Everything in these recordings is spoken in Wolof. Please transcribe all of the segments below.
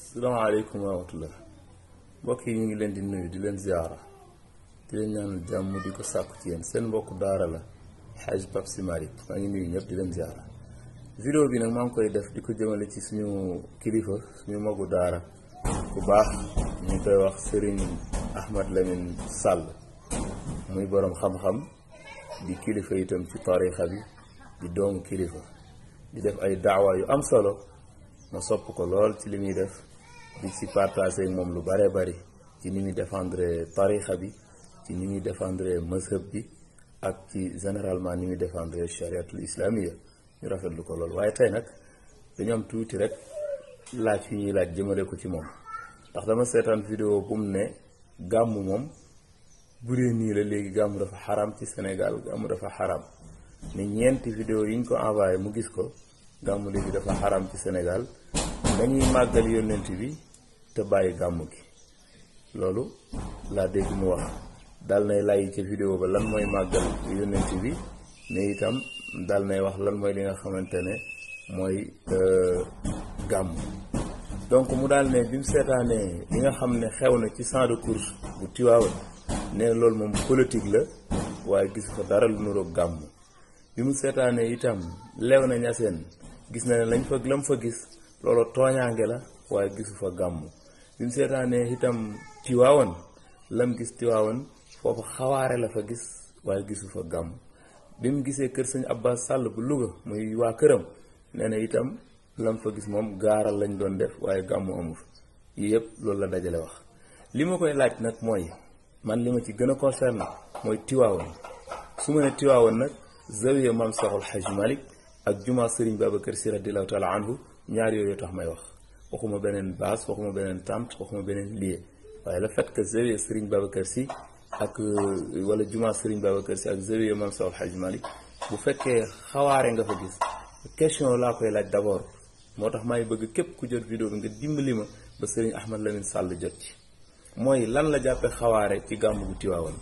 salaamaaleykum wa rahmatullah mbokk yi ñu ngi leen di nuyu di leen ziara di leen ñaanal jàmm di ko sàkku ci yéen seen mbokk daara la xaaj Pape Sy Malick maa ngi nuyu ñëpp di leen ziara vidéo bi nag maa ngi koy def di ko jëmale ci suñu kilifa suñu magu daara ku baax ñu koy wax Serigne Ahmad Lamine Sall muy boroom xam-xam di kilifa itam ci tarixa bi di doomu kilifa di def ay daawa yu am solo ma sopp ko lool ci li muy def di ci partager ak moom lu bare bari ci ni muy défendre tarixa bi ci ni muy défendre mazhab bi ak ci généralement ni muy défendre chariatul islamia ñu rafetlu ko lool waaye tey nag dañu am tuuti rek laaj yu ñuy laaj jëmale ko ci moom ndax dama seetaan vidéo bu mu ne gàmmu moom bu dee nii la léegi gàmmu dafa xaram ci Sénégal gàmmu dafa xaram ne ñeenti vidéo yi ñu ko envoyé mu gis ko gàmmu léegi dafa xaram ci Sénégal dañuy màggal yónnent bi te bàyyi gàmmu gi loolu laa dégg mu wax dal nay lay ca vidéo ba lan mooy màggal yónnent bi mais itam dal nay wax lan mooy li nga xamante ne mooy gàmmu donc mu daal ne bi mu seetaanee li nga xam ne xew na ci champ de course bu Tiwaawan ne loolu moom politique la waaye gis fa dara lu nuroog gàmmu bi mu seetaanee itam lew na ñaseen gis na ne lañ fa lam fa gis loolu tooñaange la waaye gisu fa gàmmu bi mu seetaanee itam Tiwaawan lam gis Tiwaawan foofu xawaare la fa gis waaye gisu fa gàmmu bi mu gisee kër sëñ Abbas Sall bu Louga muy waa këram nee na itam lam fa gis moom gaaral lañ doon def waaye gàmmu amu fa yii yëpp loolu la dajale wax li ma koy laaj nag mooy man li ma ci gën a concerné mooy Tiwaawan su ma ne Tiwaawan nag zawiya maam Seexul Xaj Malik ak juma Serigne Babacar Sy radiyallahu taala anhu ñaar yooyu tax may wax waxuma beneen base waxuma beneen tàmt waxuma beneen lieu waaye le fait que zawiya Serigne Babacar Sy ak wala juma Serigne Babacar Sy ak zawiya maam Seexul Xaj Malik bu fekkee xawaare nga fa gis question laa koy laaj d'abord moo tax may bëgg képp ku jot vidéo bi nga dimbali ma ba Serigne Ahmad Lamine Sall jot ci mooy lan la jàppe xawaare ci gàmmu gu Tiwaawan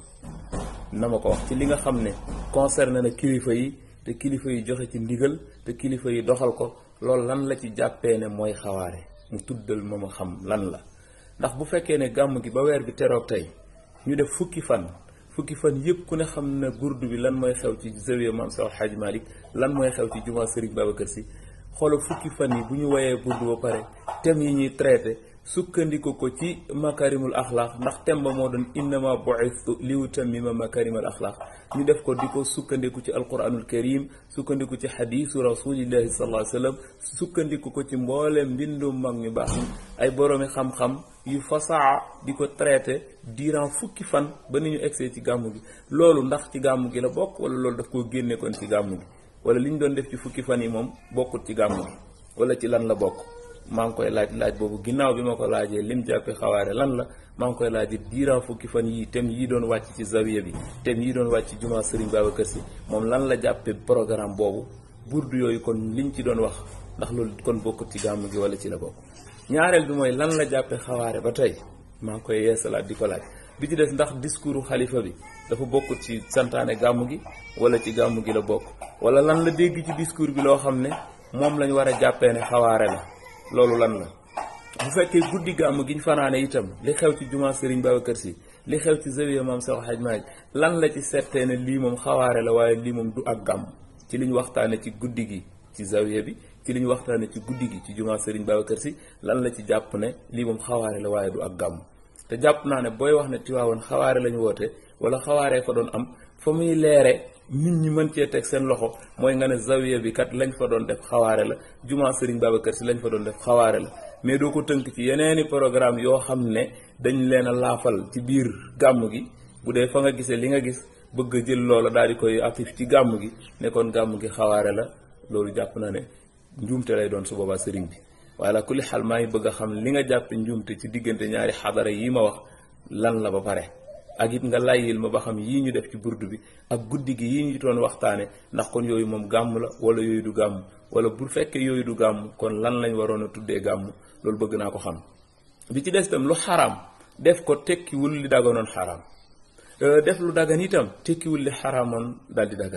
na ma ko wax ci li nga xam ne concerné na kilifa yi te kilifa yi joxe ci ndigal te kilifa yi doxal ko loolu lan la ci jàppee ne mooy xawaare mu tuddal ma ma xam lan la ndax bu fekkee ne gàmm gi ba weer bi teroog tey ñu def fukki fan fukki fan yëpp ku ne xam ne gurdu bi lan mooy xew ci zawiya Maam Seex Alxaaji Malik lan mooy xew ci jumaa Sëriñ Babacar Si xoolal fukki fan yi bu ñu woyee burdu ba pare thèmes yi ñuy traité sukkandiku ko ci makarimul axlaaq ndax thème ba moo doon innama bu'ithtu li utammima makarimul axlaaq ñu def ko di ko sukkandiku ci alquranul karim sukkandiku ci xadiisu rasulillahi sallallahu alayhi wa sallam sukkandiku ko ci mbooleem mbindum mag ñu baax ay boroomi xam-xam yu fasaa di ko traité durant fukki fan ba ni ñu egsee ci gàmmu gi loolu ndax ci gàmmu gi la bokk wala loolu daf koo génne kon ci gàmmu gi wala li ñu doon def ci fukki fan yi moom bokkut ci gàmmu gi wala ci lan la bokk maa ngi koy laaj laaj boobu ginnaaw bi ma ko laajee lim jàppe xawaare lan la maa ngi koy laajee diiran fukki fan yii tem yii doon wàcc ci zawiya bi tem yii doon wàcc ci jumaa Serigne Babacar Sy moom lan la jàppe programme boobu burdu yooyu kon liñ ci doon wax ndax loolu kon bokkut ci gàmmu gi wala ci la bokk ñaareel bi mooy lan la jàppe xawaare ba tey maa ngi koy yeesalaat di ko laaj bi ci des ndax discours xalifa bi dafa bokkut ci santaane gàmmu gi wala ci gàmmu gi la bokk wala lan la dégg ci discours bi loo xam ne moom lañ war a jàppee ne xawaare la loolu lan la bu fekkee guddi gàmm gi ñu fanaane itam li xew ci jumaa Serigne Babacar Sy li xew ci zawiya maam Seex Xaj Maalik lan la ci settee ne lii moom xawaare la waaye lii moom du ak gàmm ci li ñu waxtaane ci guddi gi ci zawiya bi ci li ñu waxtaane ci guddi gi ci jumaa Serigne Babacar Sy lan la ci jàpp ne lii moom xawaare la waaye du ak gàmm te jàpp naa ne booy wax ne Tiwaawan xawaare lañu woote wala xawaaree ko doon am fa muy leere nit ñi mën cee teg seen loxo mooy nga ne zawiya bi kat lañ fa doon def xawaare la jumaa Serigne Babacar Sy lañ fa doon def xawaare la mais doo ko tënk ci yeneeni programme yoo xam ne dañ leen a laafal ci biir gàmm gi bu dee fa nga gisee li nga gis bëgg a jël loola daal di koy actif ci gàmm gi ne kon gàmm gi xawaare la loolu jàpp na ne njuumte lay doon su boobaa sëriñ bi waaye la kulli xal maa ngi bëgg a xam li nga jàppe njuumte ci diggante ñaari xadara yi ma wax lan la ba pare ak it nga layyil ma ba xam yii ñu def ci burdu bi ak guddi gi yii ñu doon waxtaane ndax kon yooyu moom gàmm la wala yooyu du gàmm wala bu fekkee yooyu du gàmm kon lan lañ waroon a tuddee gàmm loolu bëgg naa ko xam bi ci des itam lu xaraam def ko tekkiwul li daganoon xaraam def lu dagan itam tekkiwul li xaraamoon daal di dagan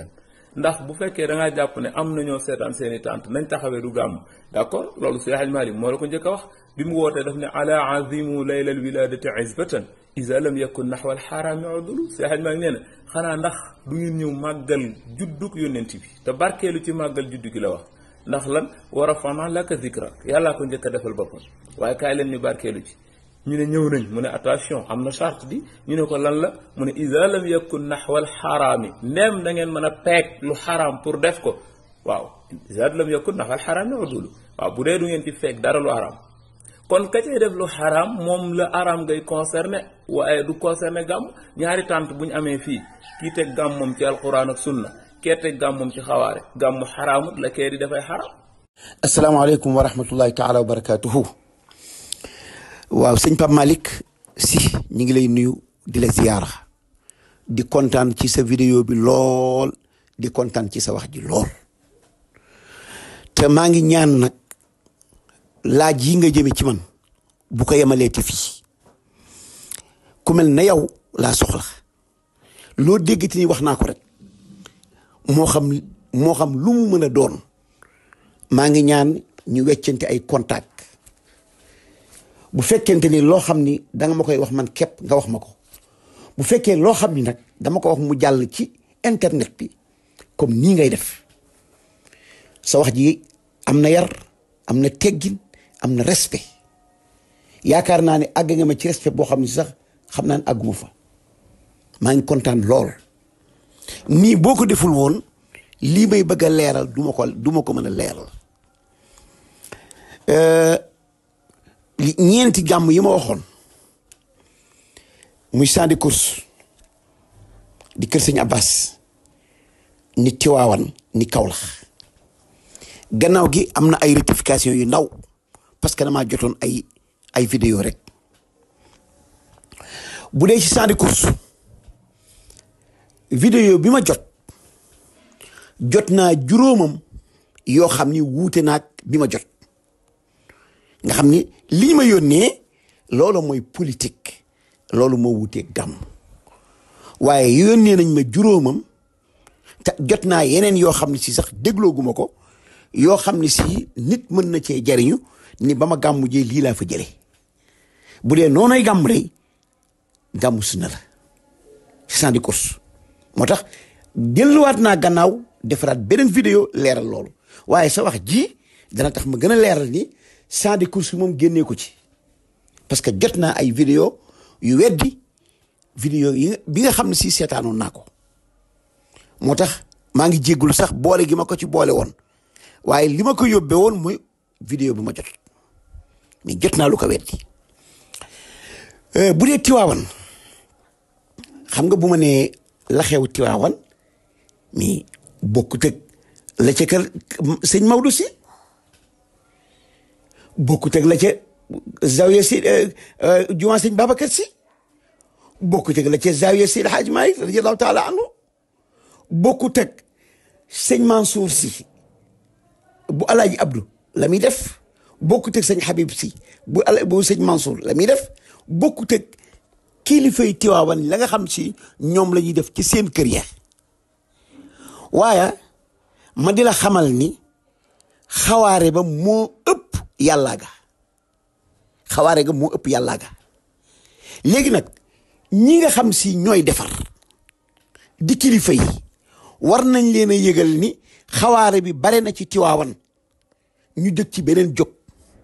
ndax bu fekkee da ngaa jàpp ne am na ñoo seetaan seen i tànt nañ taxawee du gàmm d' accord loolu Seydi Hadji Malick moo la ko njëkk a wax bi mu wootee daf ne ala azimu layla alwiladati izbatan isa lam yakun naxwa alxaraami udulu Seydi Hadji Malick nee na xanaa ndax du ngeen ñëw màggal juddug yónnent bi te barkeelu ci màggal juddu gi la wax ndax lan war a fana laka zikrak yàllaa ko njëkk a defal boppam waaye kaay leen ñu barkeelu ci ñu ne ñëw nañ mu ne attention am na charte di ñu ne ko lan la mu ne isa lam yakun naxwal xaraami ndem da ngeen mën a peeg lu xaraam pour def ko waaw isa lam yakun naxwal xaraami udulu waaw bu dee du ngeen ci feeg dara lu xaraam kon ka cay def lu xaraam moom la araam ngay concerné waaye du concerné gàmm ñaari tànt bu ñu amee fii kii teg gàmm moom ci alquran ak sunna kee teg gàmm moom ci xawaare gàmm xaraamut la kee di dafay xaraam asalaamaaleykum wa rahmatullahi taala wa barakatuhu waaw sëñ Pape Malick si ñu ngi lay nuyu di la ziyaara di kontaan ci sa vidéo bi lool di kontaan ci sa wax ji lool te maa ngi ñaan nag laaj yi nga jëme ci man bu ko yemalee te fii ku mel na yow laa soxla loo déggati ni wax naa ko rek moo xam moo xam lu mu mën a doon maa ngi ñaan ñu weccante ay contact bu fekkente ni loo xam ni danga ma koy wax man képp nga wax ma ko bu fekkee loo xam ni nag dama ko wax mu jàll ci internet bi comme nii ngay def sa wax ji am na yar am na teggin am na respect yaakaar naa ne àgg nga ma ci respect boo xam ne sax xam naa ne àgguma fa maa ngi kontaan lool nii boo ko deful woon lii may bëgg a leeral du ma ko du ma ko mën a leeral ñeenti gàmm yi ma waxoon muy champ de course di kër sëñ Abbas ni Tiwaawan ni Kawlax gannaaw gi am na ay rectification yu ndaw parce que damaa jotoon ay ay vidéo rek bu dee ci champ de course vidéo bi ma jot jot naa juróomam yoo xam ni wuute naag bi ma jot nga xam ni li ma yónnee loolu mooy politique loolu moo wuutee gàmm waaye yónnee nañ ma juróomam te jot naa yeneen yoo xam ne si sax déglooguma ko yoo xam ne si nit mën na cee jariñu ni ba ma gàmmu jee lii laa fa jële bu dee noonay gàmm day gàmmu sunna la champ de course moo tax delluwaat naa gannaaw defaraat beneen vidéo leeral loolu waaye sa wax ji dana tax ma gën a leeral ni champ de course moom génnee ko ci parce que jot naa ay vidéo yu weddi vidéo yi bi nga xam ne si seetaanoon naa ko moo tax maa ngi jéggulu sax boole gi ma ko ci boole woon waaye li ma ko yóbbee woon mooy vidéo bi ma jot mais jot naa lu ko weddi bu dee tiwaawan xam nga bu ma nee la xew tiwaawan mais bokkut ak la ca kër sëñ Maodo si bokkut ak la ca zawiya si jumaa sëñ Babacar si bokkut ak la ca zawiya si Alhaaj Maalik radiyallahu taala anhu bokkut ak sëñ Mansour si bu Alaaji Abdou la muy def bokkut ak sëñ Habib si bu ala bu sëñ Mansour la muy def bokkut ak kilifay Tiwaawan la nga xam si ñoom la ñuy def ci seen kër ya waaye ma di la xamal ni xawaare ba moo ëpp yàllaa ga xawaare ga moo ëpp yàllaa ga léegi nag ñi nga xam si ñooy defar di kilifa yi war nañ leen a yëgal ni xawaare bi bare na ci tiwaawan ñu dëkk ci beneen jóg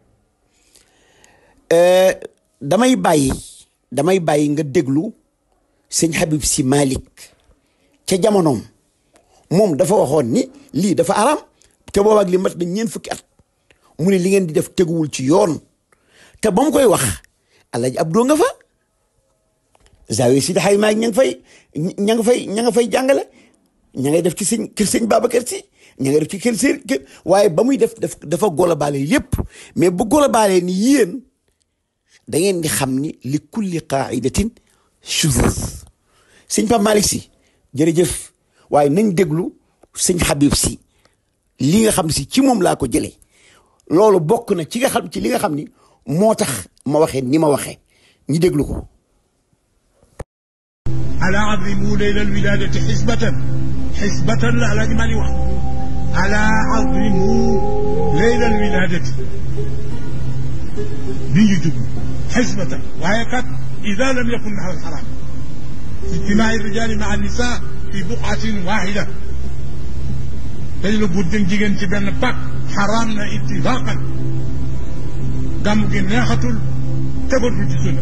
damay bàyyi damay bàyyi nga déglu sëñ Habib si Malick ca jamonoom moom dafa waxoon ni lii dafa araam te boobaak li mat na ñeent fukki at mu ne li ngeen di def teguwul ci yoon te ba mu koy wax Alaaji Abdou nga fa zawiya si daxay maag ña nga fay ña nga fay ña nga fay jàngale ña ngay def ci sëñ kër sëñ Babacar si ña ngay def ci kër sëñ kër waaye ba muy def def dafa golobaale yépp mais bu golobaale ni yéen da ngeen di xam ni li kulli qaidatin shuzuz sëñ Pape Malick si jërëjëf waaye nañ déglu sëñ Habib si li nga xam si ci moom laa ko jëlee loolu bokk na ci nga xam ci li nga xam ni moo tax ma waxee ni ma waxee ñu déglu ko على عظموا ليل الولادة حسبة xisbatan la alaaji maa ni wax ala azimu leylal wiladati bi ñu jublu xisbatan waaye kat ida lam yakun naxwa alxaram ijtimaai rijali maa nisa fi buqatin waxida dañ la buut jën jigéen ci benn pak xaraam na ittifaqan gàmm gi neexatul tegatul ci sunna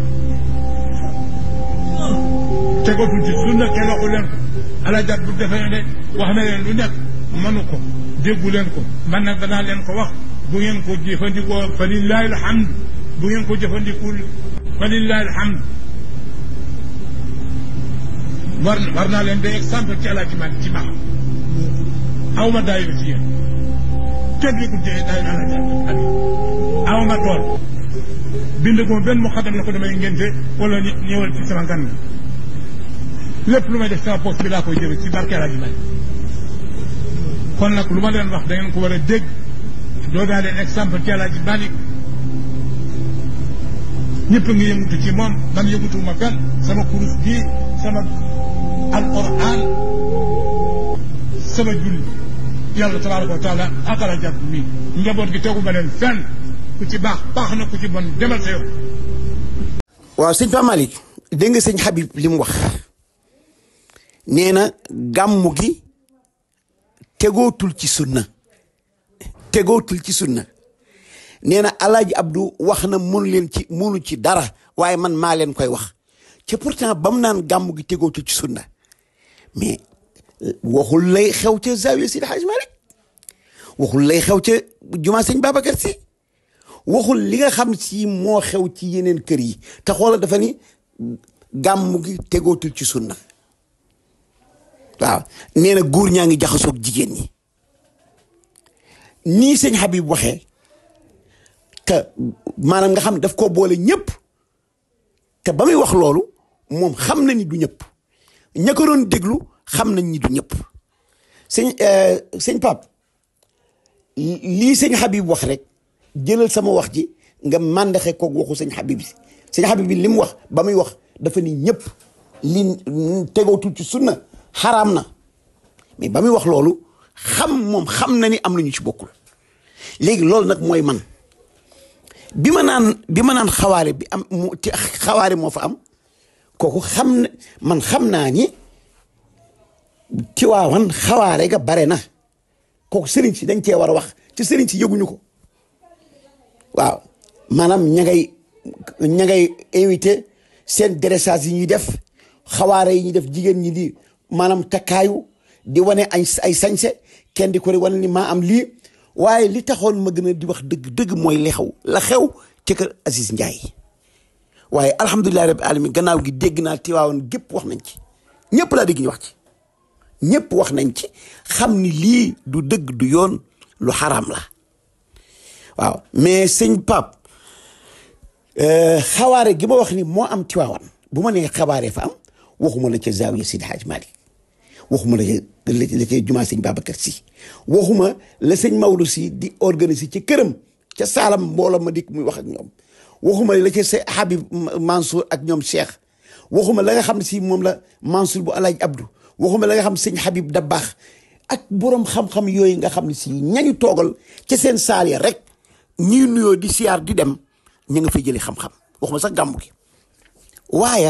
tegatul ci sunna kenn waxu leen ko alajat bu defee ne wax na leen lu nekk mënu ko déggu leen ko man nag danaa leen ko wax bu ngeen ko jëfandikoo fa lillahi alhamd bu ngeen ko jëfandikul fa lillahi alhamd war war naa leen de exemple ci alaaji man ci maam aw ma daayu ci yéen kenn li ko jëlee daayu alaaji abi aw ma tool bind ko benn mu xadam na ko damay ngénte wala ñëwal ci sama ngan lépp lu may def sama poste bi laa koy jëme ci barke alaaji man kon nag lu ma leen wax da ngeen ko war a dégg doo daa leen exemple ci alaaji Malik ñëpp ngi yëngutu ci moom man yëngutu ma fenn sama kurus bii sama alquran sama julli yàlla tabaraka wa taala ak alaaji Abdu mi njaboot gi tegu ma leen fenn ku ci baax baax na ku ci bon demal sa yoon waaw sëñ Pape Malick dégg nga sëñ Habib li mu wax nee na gàmmu gi tegootul ci sunna tegootul ci sunna nee na alaaji Abdou wax na mënu leen ci mënu ci dara waaye man maa leen koy wax ci pourtant ba mu naan gàmmu gi tegootul ci sunna mais waxul lay xew ca zawiya Seydi Hadj Malick waxul lay xew ca jumaa sëñ Babacar Si waxul li nga xam si moo xew ci yeneen kër yi te xoola dafa ni gàmmu gi tegootul ci sunna waaw nee na góor ñaa ngi jaxasoog jigéen ñi nii sëñ Habib waxee te maanaam nga xam daf koo boole ñëpp te ba muy wax loolu moom xam na ni du ñëpp ña ko doon déglu xam nañ ni du ñëpp sëñ sëñ Pape lii sëñ Habib wax rek jëlal sama wax ji nga màndaxe koog waxu sëñ Habib si sëñ Habib bi li mu wax ba muy wax dafa ni ñëpp li tegootul ci sunna xaraam na mais ba muy wax loolu xam moom xam na ni am nañu ci bokkul léegi loolu nag mooy man bi ma naan bi ma naan xawaare bi am mu xawaare moo fa am kooku xam na man xam naa ni ci waawan xawaare ga bare na kooku sëriñ si dañ cee war a wax ci sëriñ si yëguñu ko waaw maanaam ña ngay ña ngay invité seen dressage yi ñuy def xawaare yi ñuy def jigéen ñi di maanaam takkaayu di wane ay ay sañse kenn di ko di wane ni maa am lii waaye li taxoon ma gën a di wax dëgg dëgg mooy li xew la xew ci kër Aziz Ndiaye waaye alhamdulilah rabbi alamin gannaaw gi dégg naa Tiwaawan gépp wax nañ ci ñëpp laa dégg ñu wax ci ñëpp wax nañ ci xam ni lii du dëgg du yoon lu xaraam la waaw mais sëñ Pape xawaare gi ma wax ni moo am Tiwaawan bu ma nee xawaare fa am waxuma la ca zaawiya Seydi Hadj Malick waxuma la ca la ca jumaa sëñ Babacar Si waxuma la sëñ Maodo si di organiser ci këram ca saalam mbooloo ma dikk muy wax ak ñoom waxuma la ca sa Habib Mansour ak ñoom Cheikh waxuma la nga xam ne si moom la Mansour bu Alaaji Abdou waxuma la nga xam sëñ Habib da baax ak borom xam-xam yooyu nga xam ne si ñañu toogal ca seen saal ya rek ñuy nuyoo di siyaar di dem ñu nga fay jëlee xam-xam waxuma sax gàmmu gi waaye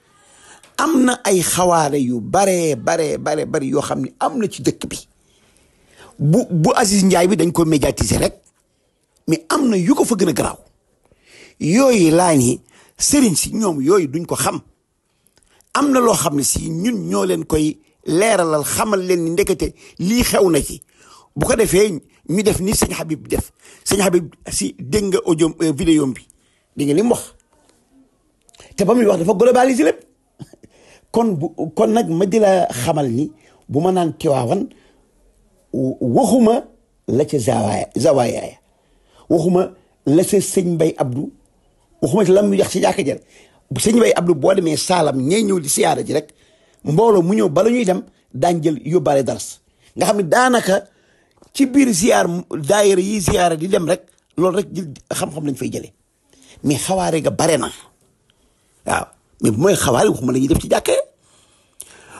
am na ay xawaare yu baree baree bare bari yoo xam ne am na ci dëkk bi bu bu Aziz Ndiaye bi dañ ko médiatiser rek mais am na yu ko fa gën a garaaw yooyu laa ni sëriñ si ñoom yooyu duñ ko xam am na loo xam ne si ñun ñoo leen koy leeralal xamal leen ni ndekete lii xew na ci bu ko defee ñu def ni sëñ Habib def sëñ Habib si dégg nga audio vidéo bi dégg nga li mu wax te ba muy wax dafa globaliser lépp kon bu kon nag ma di la xamal ni bu ma naan Tiwaawan waxuma la ca zawaaya zawaayaaya waxuma la ca sëñ Mbay Abdou waxuma ci lam mu yax ci jàkka jël bu sëñ Mbay Abdou boo demee saalam ñee ñëw di siyaara ji rek mbooloo mu ñëw bala ñuy dem daañ jël yóbbaale dars nga xam ne daanaka ci biir ziyaar daayira yi ziyaara di dem rek loolu rek jël xam-xam lañ fay jëlee mais xawaare ga bare na waaw mais bu mooy xawaare waxuma la ñuy def ci jàkkee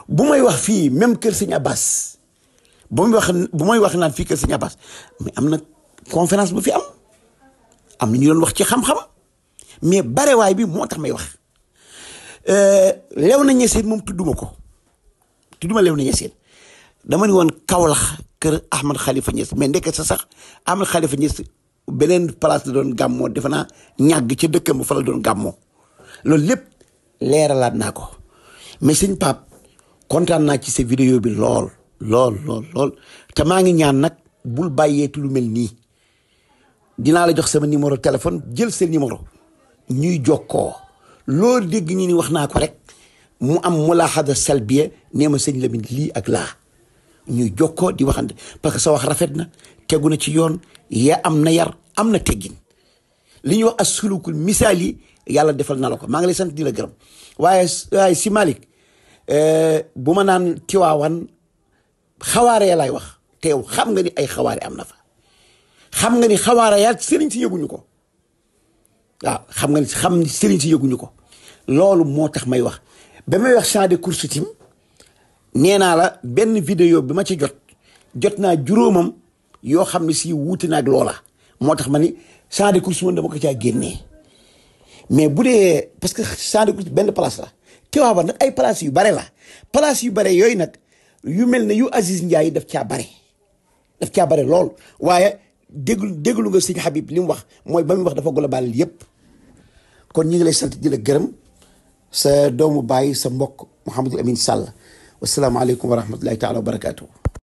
bu may wax fii même kër sëñ Abbas bu may wax bu may wax naan fii kër sëñ Abbas mais am na conférence bu fi am am na ñu doon wax ci xam-xam mais barewaay bi moo tax may wax lew na ñeseen moom tudduma ko tudduma lew na ñeseen dama ni woon Kaolack kër Ahmad Khalifa Niass mais ndekk sa sax Ahmad Khalifa Niass beneen place la doon gàmmoo defe naa ñàgg ca dëkkam ba fa la doon gàmmoo loolu lépp leeralaat naa ko mais sëñ Pape kontaan naa ci sa vidéo bi lool lool lool lool te maa ngi ñaan nag bul bàyyeeti lu mel nii dinaa la jox sama numéro téléphone jël sa numéro ñuy jokkoo loolu dégg ñi ni wax naa ko rek mu am mulaaxada salbiya nee ma sëñ Lamine lii ak laa ñuy jokkoo di waxante parce que sa wax rafet na tegu na ci yoon ya am na yar am na teggin li ñuy wax as sulukul misaal yi yàlla defal na la ko maa ngi lay sant di la gërëm waaye waaye si Malick bu ma naan tiwaawan xawaare ya lay wax te yow xam nga ni ay xawaare am na fa xam nga ni xawaare yaa sëriñ si yëguñu ko waaw xam nga ni xam ni sëriñ si yëguñu ko loolu moo tax may wax ba may wax champ de course tim nee naa la benn vidéo bi ma ci jot jot naa juróomam yoo xam ne si wuute na ak loola moo tax ma ni champ de course moom dama ko caa génnee mais bu dee parce que champ de course benn place la Tiwaawan nag ay place yu bare la place yu bare yooyu nag yu mel ne yu Aziz Ndiaye daf caa bare daf caa bare lool waaye déglu déglu nga sëñ Habib li mu wax mooy ba muy wax dafa global yépp kon ñi ngi lay sant di la gërëm sa doomu bàyyi sa mbokk Mouhamadou Amine Sall wasalaamaaleykum wa rahmatullahi taala wa barakaatu.